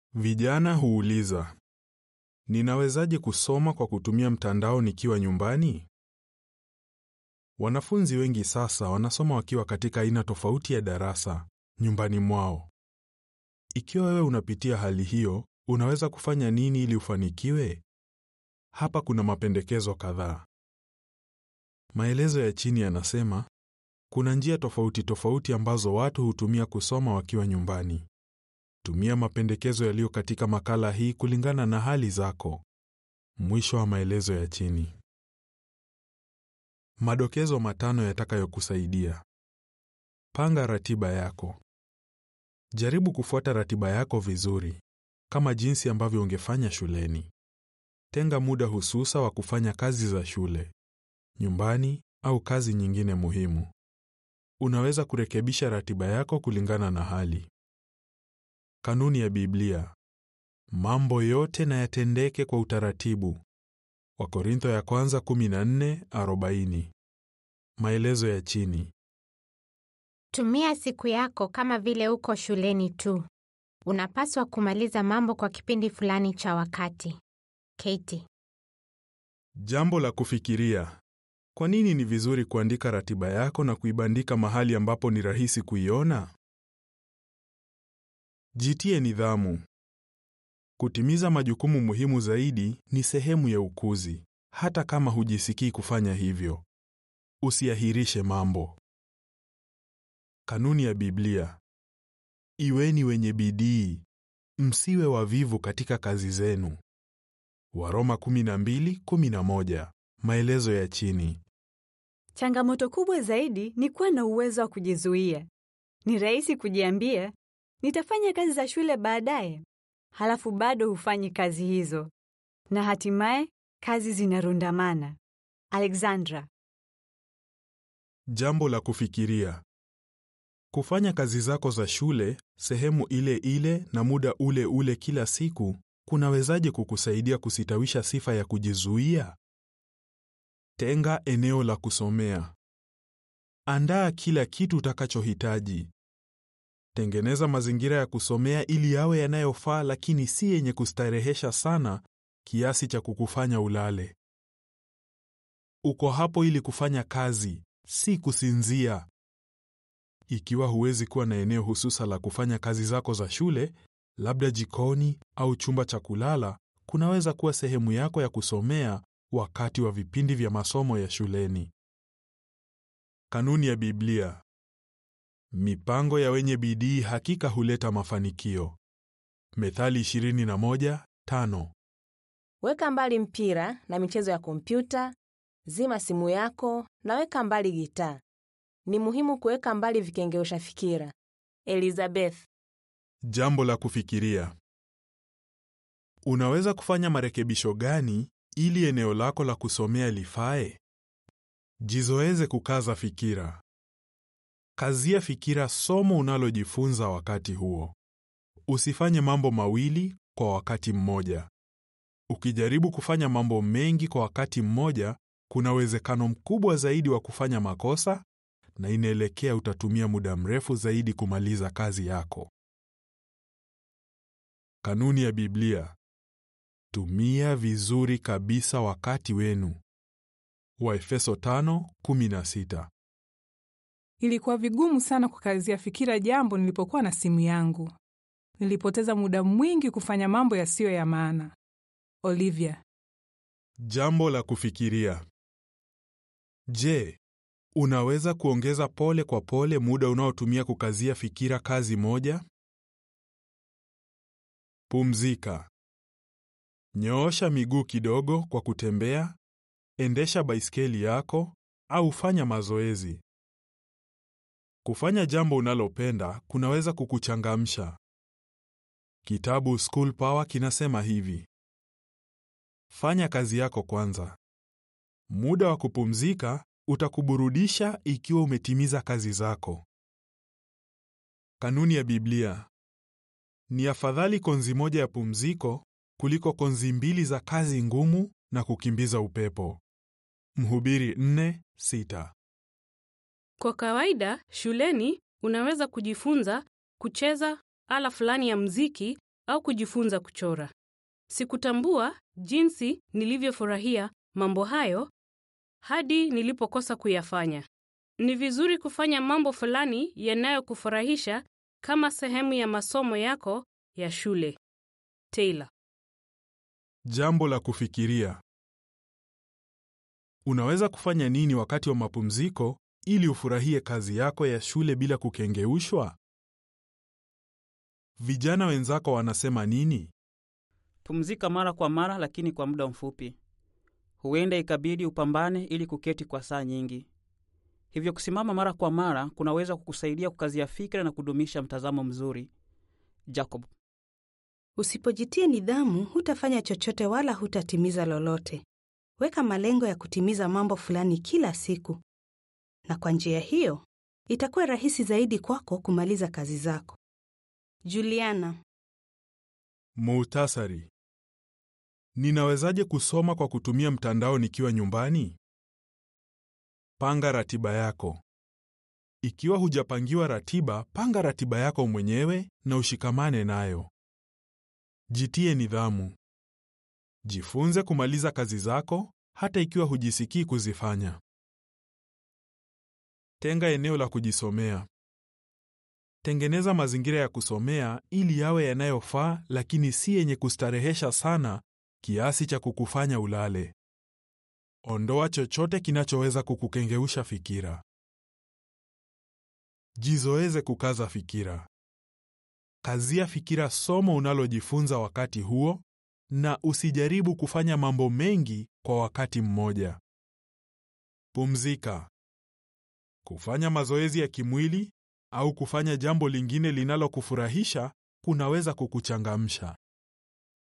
Vijana huuliza, ninawezaje kusoma kwa kutumia mtandao nikiwa nyumbani? Wanafunzi wengi sasa wanasoma wakiwa katika aina tofauti ya darasa nyumbani mwao. Ikiwa wewe unapitia hali hiyo, unaweza kufanya nini ili ufanikiwe? Hapa kuna mapendekezo kadhaa. Maelezo ya chini yanasema kuna njia tofauti tofauti ambazo watu hutumia kusoma wakiwa nyumbani. Tumia mapendekezo yaliyo katika makala hii kulingana na hali zako. Mwisho wa maelezo ya chini. Madokezo matano yatakayokusaidia. Panga ratiba yako. Jaribu kufuata ratiba yako vizuri, kama jinsi ambavyo ungefanya shuleni. Tenga muda hususa wa kufanya kazi za shule, nyumbani au kazi nyingine muhimu. Unaweza kurekebisha ratiba yako kulingana na hali. Kanuni ya Biblia. Mambo yote na yatendeke kwa utaratibu. Wakorintho ya kwanza 14:40. Maelezo ya chini. Tumia siku yako kama vile uko shuleni tu. Unapaswa kumaliza mambo kwa kipindi fulani cha wakati. Katie. Jambo la kufikiria. Kwa nini ni vizuri kuandika ratiba yako na kuibandika mahali ambapo ni rahisi kuiona? Jitie nidhamu. Kutimiza majukumu muhimu zaidi ni sehemu ya ukuzi, hata kama hujisikii kufanya hivyo. Usiahirishe mambo. Kanuni ya Biblia. Iweni wenye bidii, msiwe wavivu katika kazi zenu. Waroma 12:11. Maelezo ya chini. Changamoto kubwa zaidi ni kuwa na uwezo wa kujizuia. Ni rahisi kujiambia, nitafanya kazi za shule baadaye, halafu bado hufanyi kazi hizo, na hatimaye kazi zinarundamana. Alexandra. Jambo la kufikiria. Kufanya kazi zako za shule sehemu ile ile na muda ule ule kila siku kunawezaje kukusaidia kusitawisha sifa ya kujizuia? Tenga eneo la kusomea. Andaa kila kitu utakachohitaji. Tengeneza mazingira ya kusomea ili yawe yanayofaa lakini si yenye kustarehesha sana kiasi cha kukufanya ulale. Uko hapo ili kufanya kazi, si kusinzia. Ikiwa huwezi kuwa na eneo hususa la kufanya kazi zako za shule, labda jikoni au chumba cha kulala kunaweza kuwa sehemu yako ya kusomea wakati wa vipindi vya masomo ya shuleni. Kanuni ya Biblia. Mipango ya wenye bidii hakika huleta mafanikio. Methali 21:5. Weka mbali mpira na michezo ya kompyuta, zima simu yako na weka mbali gitaa. Ni muhimu kuweka mbali vikengeusha fikira. Elizabeth. Jambo la kufikiria. Unaweza kufanya marekebisho gani ili eneo lako la kusomea lifae? Jizoeze kukaza fikira. Kazia fikira somo unalojifunza wakati huo. Usifanye mambo mawili kwa wakati mmoja. Ukijaribu kufanya mambo mengi kwa wakati mmoja, kuna uwezekano mkubwa zaidi wa kufanya makosa na inaelekea utatumia muda mrefu zaidi kumaliza kazi yako. Kanuni ya Biblia. Tumia vizuri kabisa wakati wenu. Waefeso 5:16. Ilikuwa vigumu sana kukazia fikira jambo nilipokuwa na simu yangu. Nilipoteza muda mwingi kufanya mambo yasiyo ya maana. Olivia. Jambo la kufikiria. Je, unaweza kuongeza pole kwa pole muda unaotumia kukazia fikira kazi moja? Pumzika. Nyoosha miguu kidogo kwa kutembea, endesha baiskeli yako au fanya mazoezi. Kufanya jambo unalopenda kunaweza kukuchangamsha. Kitabu School Power kinasema hivi: Fanya kazi yako kwanza. Muda wa kupumzika utakuburudisha ikiwa umetimiza kazi zako. Kanuni ya Biblia. Ni afadhali konzi moja ya pumziko kuliko konzi mbili za kazi ngumu na kukimbiza upepo. Mhubiri 4:6. Kwa kawaida, shuleni unaweza kujifunza kucheza ala fulani ya mziki au kujifunza kuchora. Sikutambua jinsi nilivyofurahia mambo hayo hadi nilipokosa kuyafanya. Ni vizuri kufanya mambo fulani yanayokufurahisha kama sehemu ya masomo yako ya shule. Taylor. Jambo la kufikiria. Unaweza kufanya nini wakati wa mapumziko ili ufurahie kazi yako ya shule bila kukengeushwa? Vijana wenzako wanasema nini? Pumzika mara kwa mara, lakini kwa muda mfupi. Huenda ikabidi upambane ili kuketi kwa saa nyingi. Hivyo kusimama mara kwa mara kunaweza kukusaidia kukazia fikra na kudumisha mtazamo mzuri. Jacob. Usipojitia nidhamu, hutafanya chochote wala hutatimiza lolote. Weka malengo ya kutimiza mambo fulani kila siku, na kwa njia hiyo itakuwa rahisi zaidi kwako kumaliza kazi zako. Juliana. Muhtasari. Ninawezaje kusoma kwa kutumia mtandao nikiwa nyumbani? Panga ratiba yako. Ikiwa hujapangiwa ratiba, panga ratiba yako mwenyewe na ushikamane nayo. Jitie nidhamu. Jifunze kumaliza kazi zako hata ikiwa hujisikii kuzifanya. Tenga eneo la kujisomea. Tengeneza mazingira ya kusomea ili yawe yanayofaa lakini si yenye kustarehesha sana kiasi cha kukufanya ulale. Ondoa chochote kinachoweza kukukengeusha fikira. Jizoeze kukaza fikira. Kazia fikira somo unalojifunza wakati huo na usijaribu kufanya mambo mengi kwa wakati mmoja. Pumzika. Kufanya mazoezi ya kimwili au kufanya jambo lingine linalokufurahisha kunaweza kukuchangamsha.